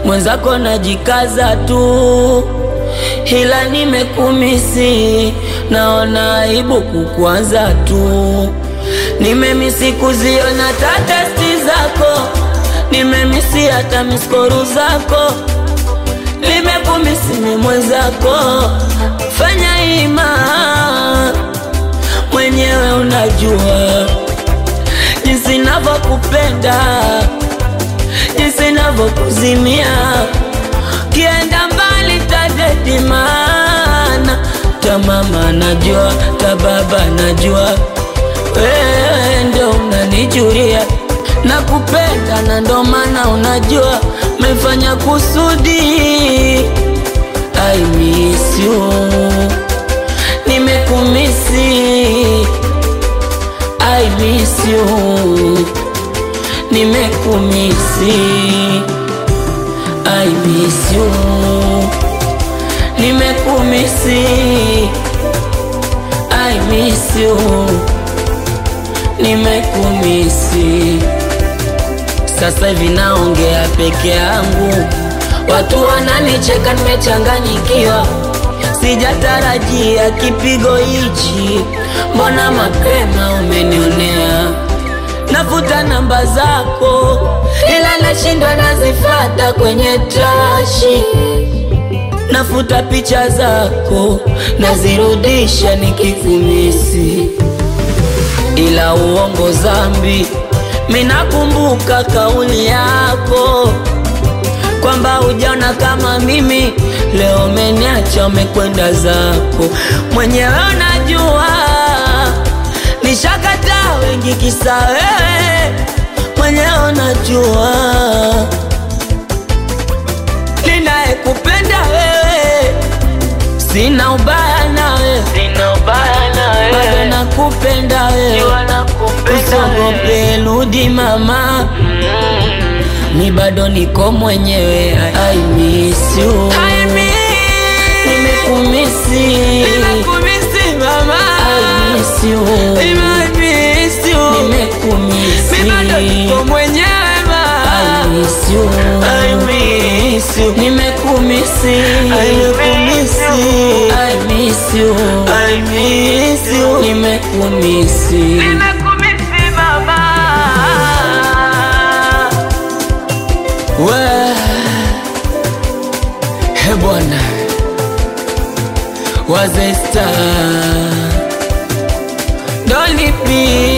mwenzako najikaza tu, ila nimekumisi, naona aibu kukwaza tu. Nimemisi kuziona tatesti zako, nimemisi hata miskoru zako, nimekumisi ni mwenzako, fanya ima mwenyewe unajua jinsi navyokupenda, jinsi navyokuzimia, kienda mbali tadedi, maana ta mama najua, ta baba najua, wewe ndo unanijulia nakupenda, na ndo maana unajua mefanya kusudi. I miss you, nimekumisi I miss you, nimekumisi. I miss you, nimekumisi. I miss you, nimekumisi. Sasa hivi naongea peke yangu, watu wananicheka, nimechanganyikiwa sijatarajia kipigo hichi, mbona mapema umenionea? Nafuta namba zako, ila nashindwa nazifata kwenye trashi. Nafuta picha zako, nazirudisha nikikumisi, ila uongo zambi. Minakumbuka kauli yako kwamba hujaona kama mimi, leo umeniacha umekwenda zako mwenyewe. Unajua nishakataa wengi kisa wewe, mwenyewe unajua ninayekupenda wewe, sina ubaya nawe, Sina ubaya na bado wewe, nakupenda wewe, jua nakupenda usiogope, wewe. rudi mama, Mm. ni bado niko mwenyewe. I miss you, nimekumisi, Nimekumisi mama, I miss you, nimemiss you. nimekumisi, Mi bado niko mwenyewe ma. I miss you, I miss you. nimekumisi, I miss you. I miss you, I miss you. nimekumisi. Nimekumisi mama. We he bwana wazesta dolipi